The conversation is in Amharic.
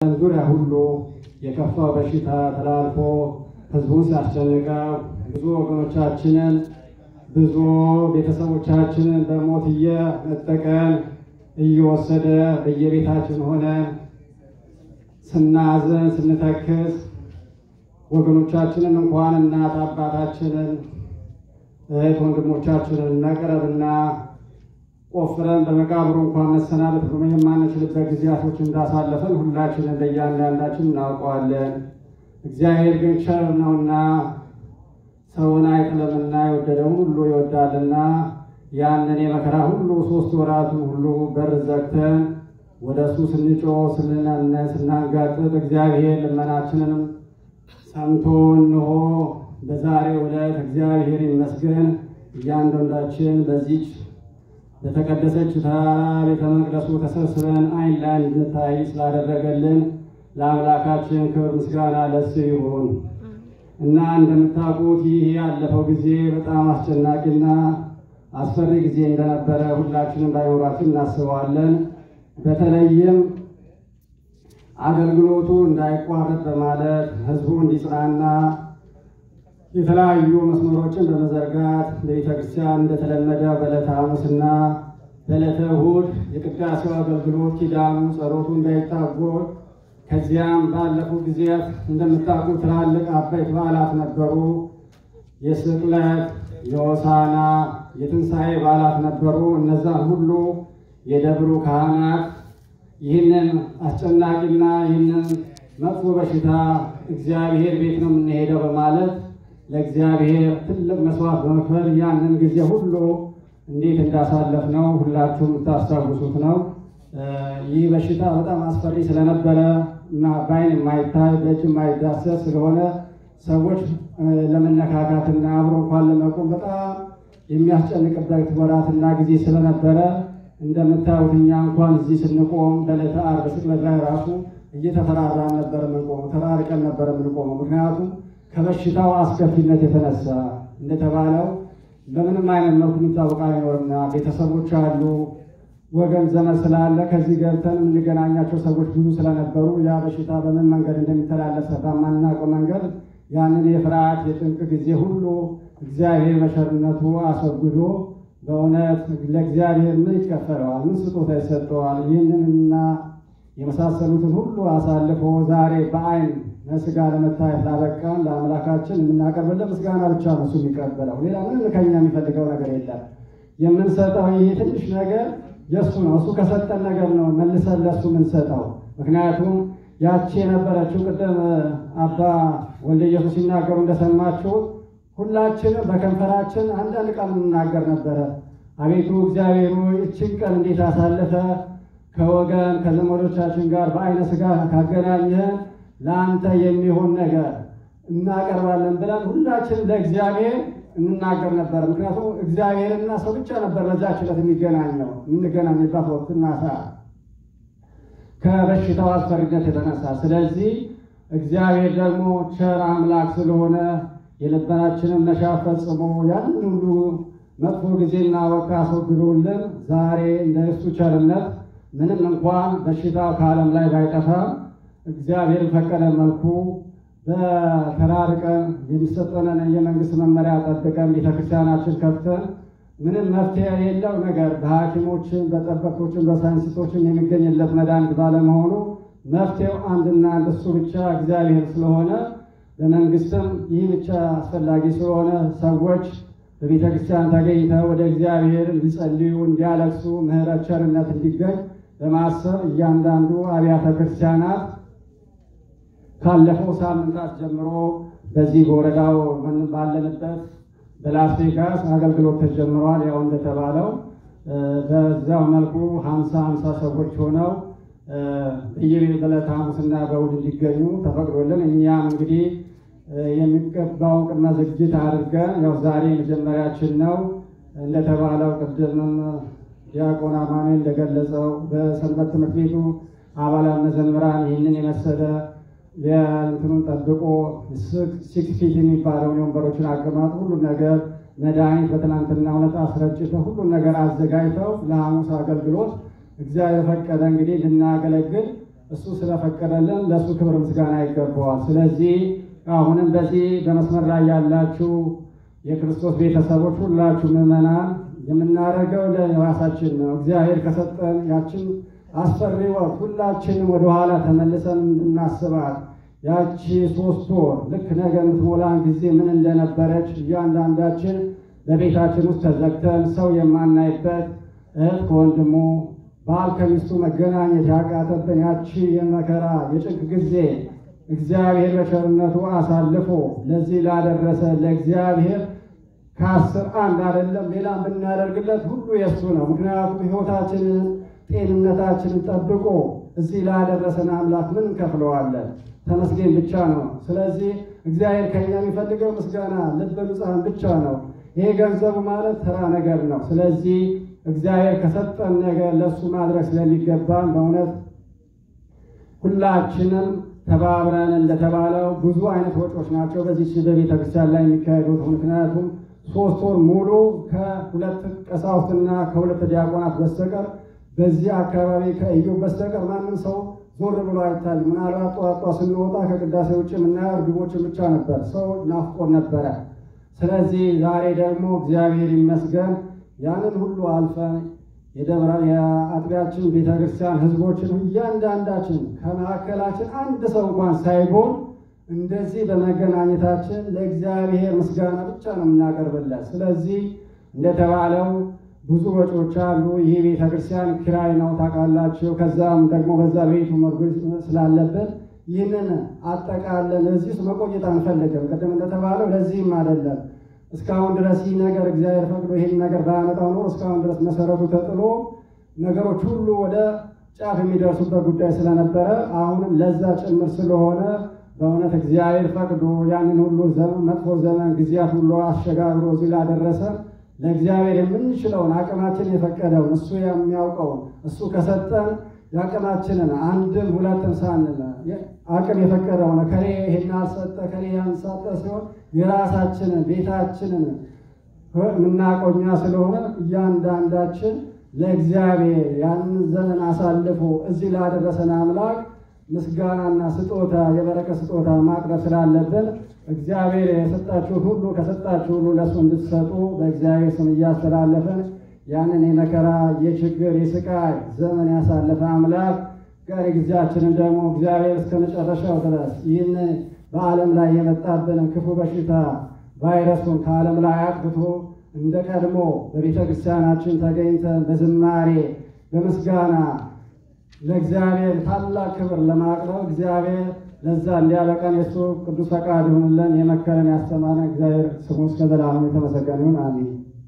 ዙሪያ ሁሉ የከፋው በሽታ ተላልፎ ህዝቡን ሲያስጨንቀው ብዙ ወገኖቻችንን ብዙ ቤተሰቦቻችንን በሞት እየነጠቀን እየወሰደ በየቤታችን ሆነን ስናዝን ስንተክዝ ወገኖቻችንን እንኳን እናት አባታችንን እህት ወንድሞቻችንን መቅረብና ቆፍረን በመቃብሩ እንኳን መሰናበት ብሎ የማንችልበት ጊዜያቶች እንዳሳለፈን ሁላችንን በእያንዳንዳችን እናውቀዋለን። እግዚአብሔር ግን ቸር ነውና ሰውን አይጥልምና የወደደውን ሁሉ ይወዳልና ያንን የመከራ ሁሉ ሶስት ወራቱን ሁሉ በር ዘግተን ወደ እሱ ስንጮህ ስንለምን ስናንጋጥጥ እግዚአብሔር ልመናችንንም ሰምቶ እንሆ በዛሬው ዕለት እግዚአብሔር ይመስገን እያንዳንዳችን በዚች በተቀደሰች ተራራ ቤተ መቅደሱ ተሰብስበን ዓይን ለዓይን እንድንታይ ስላደረገልን ለአምላካችን ክብር ምስጋና ለእሱ ይሁን እና እንደምታውቁት ይህ ያለፈው ጊዜ በጣም አስጨናቂና አስፈሪ ጊዜ እንደነበረ ሁላችንም በአይምሯችን እናስበዋለን። በተለይም አገልግሎቱ እንዳይቋረጥ በማለት ህዝቡ እንዲጽናና የተለያዩ መስመሮችን በመዘርጋት ለቤተ ክርስቲያን እንደተለመደ በዕለተ ሐሙስና በዕለተ እሑድ የቅዳሴው አገልግሎት ኪዳኑ፣ ጸሎቱ እንዳይታጎል ከዚያም ባለፉት ጊዜያት እንደምታውቁ ትላልቅ አበይት በዓላት ነበሩ። የስቅለት፣ የሆሳዕና፣ የትንሣኤ በዓላት ነበሩ። እነዛን ሁሉ የደብሩ ካህናት ይህንን አስጨናቂና ይህንን መጥፎ በሽታ እግዚአብሔር ቤት ነው የምንሄደው በማለት ለእግዚአብሔር ትልቅ መስዋዕት በመክፈል ያንን ጊዜ ሁሉ እንዴት እንዳሳለፍ ነው ሁላችሁም የምታስታውሱት ነው። ይህ በሽታ በጣም አስፈሪ ስለነበረ እና በዓይን የማይታይ በእጅ የማይዳሰስ ስለሆነ ሰዎች ለመነካካትና አብሮ እንኳን ለመቆም በጣም የሚያስጨንቅበት ወራትና ጊዜ ስለነበረ እንደምታዩት እኛ እንኳን እዚህ ስንቆም በዕለተ ዓርብ ስቅለት ላይ ራሱ እየተፈራራን ነበር የምንቆመው፣ ተራርቀን ነበር የምንቆመው። ምክንያቱም ከበሽታው አስከፊነት የተነሳ እንደተባለው በምንም አይነት መልኩ የሚታወቅ አይኖርምና ቤተሰቦች አሉ፣ ወገን ዘመድ ስላለ ከዚህ ገብተን የምንገናኛቸው ሰዎች ብዙ ስለነበሩ ያ በሽታ በምን መንገድ እንደሚተላለፍ በማናውቀው መንገድ ያንን የፍርሃት የጭንቅ ጊዜ ሁሉ እግዚአብሔር በቸርነቱ አስወግዶ በእውነት ለእግዚአብሔር ምን ይከፈለዋል? ምን ስጦታ ይሰጠዋል? ይህንንና የመሳሰሉትን ሁሉ አሳልፎ ዛሬ በዓይን ለስጋ ለመታየት ላበቃን ለአምላካችን የምናቀርብለት ምስጋና ብቻ ነው እሱ የሚቀበለው። ሌላ ምንም ከኛ የሚፈልገው ነገር የለም። የምንሰጠው ይህ ትንሽ ነገር የእሱ ነው። እሱ ከሰጠን ነገር ነው መልሰን ለእሱ የምንሰጠው። ምክንያቱም ያቺ የነበረችው ቅድም አባ ወልደ ኢየሱስ ሲናገሩ እንደሰማችሁት ሁላችንም በከንፈራችን አንዳንድ ቃል እንናገር ነበረ። አቤቱ እግዚአብሔር ሆይ እችን ቀን እንዴት አሳልፈ ከወገን ከዘመዶቻችን ጋር በዓይነ ሥጋ ካገናኘህን ለአንተ የሚሆን ነገር እናቀርባለን ብለን ሁላችንም ለእግዚአብሔር እንናገር ነበር። ምክንያቱም እግዚአብሔርና ሰው ብቻ ነበር በዛች ዕለት የሚገናኘው የምንገናኝበት ወቅትና ሰዓት ከበሽታው አስፈሪነት የተነሳ። ስለዚህ እግዚአብሔር ደግሞ ቸር አምላክ ስለሆነ የልባችንን መሻት ፈጽሞ ያንን ሁሉ መጥፎ ጊዜና ወቅት አስወግዶልን ዛሬ እንደ እሱ ቸርነት ምንም እንኳን በሽታው ከዓለም ላይ ባይጠፋም እግዚአብሔር ፈቀደ መልኩ በተራርቀን የሚሰጠንን የመንግስት መመሪያ ጠብቀን ቤተክርስቲያናችን ከፍተን ምንም መፍትሄ የሌለው ነገር በሐኪሞችን በጠበቆችን በሳይንቲስቶችን የሚገኝለት መድኃኒት ባለመሆኑ መፍትሄው አንድና አንድ እሱ ብቻ እግዚአብሔር ስለሆነ በመንግስትም ይህ ብቻ አስፈላጊ ስለሆነ ሰዎች በቤተ ክርስቲያን ተገኝተው ወደ እግዚአብሔር እንዲጸልዩ፣ እንዲያለቅሱ ምሕረት ቸርነት እንዲገኝ በማሰብ እያንዳንዱ አብያተ ክርስቲያናት ካለፈው ሳምንታት ጀምሮ በዚህ በወረዳው ባለንበት በላስ ቬጋስ አገልግሎት ተጀምሯል። ያው እንደተባለው በዛው መልኩ ሀምሳ ሀምሳ ሰዎች ሆነው በየቤት በዕለተ ሐሙስና በእሑድ እንዲገኙ ተፈቅዶልን እኛም እንግዲህ የሚገባውን ቅድመ ዝግጅት አድርገን ያው ዛሬ መጀመሪያችን ነው። እንደተባለው ቅድምም ዲያቆን አማኑኤል እንደገለጸው በሰንበት ትምህርት ቤቱ አባላት መዘምራን ይህንን የመሰለ የእንትኑን ጠብቆ ሲክስ ፊት የሚባለውን የወንበሮችን አቀማጥ ሁሉ ነገር መድኃኒት በትናንትና እውነት አስረጭተው ሁሉን ነገር አዘጋጅተው ለሐሙስ አገልግሎት እግዚአብሔር ፈቀደ እንግዲህ ልናገለግል እሱ ስለፈቀደልን ለእሱ ክብር ምስጋና ይገባዋል። ስለዚህ አሁንም በዚህ በመስመር ላይ ያላችሁ የክርስቶስ ቤተሰቦች ሁላችሁ ምዕመናን የምናደርገው ለራሳችን ነው። እግዚአብሔር ከሰጠን ያችን አስፈሪ ወቅት ሁላችንም ወደኋላ ተመልሰን እናስባት። ያቺ ሶስት ወር ልክ ነገ የምትሞላን ጊዜ ምን እንደነበረች እያንዳንዳችን በቤታችን ውስጥ ተዘግተን ሰው የማናይበት እህት ከወንድሙ ባል ከሚስቱ መገናኘት ያቃተብን ያቺ የመከራ የጭንቅ ጊዜ እግዚአብሔር በቸርነቱ አሳልፎ ለዚህ ላደረሰ ለእግዚአብሔር ከአስር አንድ አይደለም ሌላ ብናደርግለት ሁሉ የእሱ ነው። ምክንያቱም ሕይወታችንን ጤንነታችንን ጠብቆ እዚህ ላደረሰን አምላክ ምን እንከፍለዋለን? ተመስገን ብቻ ነው። ስለዚህ እግዚአብሔር ከኛ የሚፈልገው ምስጋና፣ ልበ ንጹሐን ብቻ ነው። ይሄ ገንዘቡ ማለት ተራ ነገር ነው። ስለዚህ እግዚአብሔር ከሰጠን ነገር ለእሱ ማድረግ ስለሚገባን በእውነት ሁላችንም ተባብረን እንደተባለው ብዙ አይነት ወጪዎች ናቸው በዚህ በቤተ ክርስቲያን ላይ የሚካሄዱት። ምክንያቱም ሶስት ወር ሙሉ ከሁለት ቀሳውስትና ከሁለት ዲያቆናት በስተቀር በዚህ አካባቢ ከኢዮብ በስተቀር ማንም ሰው ዞር ብሎ አይታይም። ምናልባት ጠዋት ጠዋት ስንወጣ ከቅዳሴ ውጭ የምናየው እርግቦችን ብቻ ነበር። ሰው ናፍቆን ነበረ። ስለዚህ ዛሬ ደግሞ እግዚአብሔር ይመስገን ያንን ሁሉ አልፈን የደብረ የአጥቢያችን ቤተክርስቲያን ሕዝቦችን እያንዳንዳችን ከመካከላችን አንድ ሰው እንኳን ሳይሆን እንደዚህ በመገናኘታችን ለእግዚአብሔር ምስጋና ብቻ ነው የምናቀርብለት። ስለዚህ እንደተባለው ብዙ ወጪዎች አሉ። ይህ ቤተክርስቲያን ኪራይ ነው ታውቃላችሁ። ከዛም ደግሞ በዛ ቤቱ መርጎች ስላለብን ይህንን አጠቃለን እዚህ ውስጥ መቆየት አንፈልግም። ቅድም እንደተባለው ለዚህም አይደለም እስካሁን ድረስ ይህ ነገር እግዚአብሔር ፈቅዶ ይህን ነገር ባያመጣው ኖሮ እስካሁን ድረስ መሰረቱ ተጥሎ ነገሮች ሁሉ ወደ ጫፍ የሚደርሱበት ጉዳይ ስለነበረ አሁንም ለዛ ጭምር ስለሆነ በእውነት እግዚአብሔር ፈቅዶ ያንን ሁሉ ዘመን መጥፎ ዘመን ጊዜያት ሁሉ አሸጋግሮ እዚህ ላደረሰ ለእግዚአብሔር የምንችለውን አቅማችን የፈቀደውን እሱ የሚያውቀውን እሱ ከሰጠን የአቅማችንን አንድም ሁለትም ሳንል አቅም የፈቀደውን ከሌ ይሄን አልሰጠ ከሌ ያን ሰጠ ሲሆን የራሳችንን ቤታችንን የምናቆኛ ስለሆነ እያንዳንዳችን ለእግዚአብሔር ያንን ዘመን አሳልፎ እዚህ ላደረሰን አምላክ ምስጋናና ስጦታ የበረከት ስጦታ ማቅረብ ስላለብን እግዚአብሔር የሰጣችሁት ሁሉ ከሰጣችሁ ሁሉ ለእሱ እንድትሰጡ በእግዚአብሔር ስም እያስተላለፍን ያንን የመከራ የችግር የስቃይ ዘመን ያሳለፈ አምላክ ቀሪ ጊዜያችንን ደግሞ እግዚአብሔር እስከ መጨረሻው ድረስ ይህን በዓለም ላይ የመጣብንን ክፉ በሽታ ቫይረሱን ከዓለም ላይ አጥፍቶ እንደ ቀድሞ በቤተ ክርስቲያናችን ተገኝተን በዝማሬ በምስጋና ለእግዚአብሔር ታላቅ ክብር ለማቅረብ እግዚአብሔር ለዛ እንዲያበቃን የእሱ ቅዱስ ፈቃድ ይሁንልን። የመከረን ያስተማረን እግዚአብሔር ስሙ እስከ ዘላለሙ የተመሰገነ ይሁን። አሜን።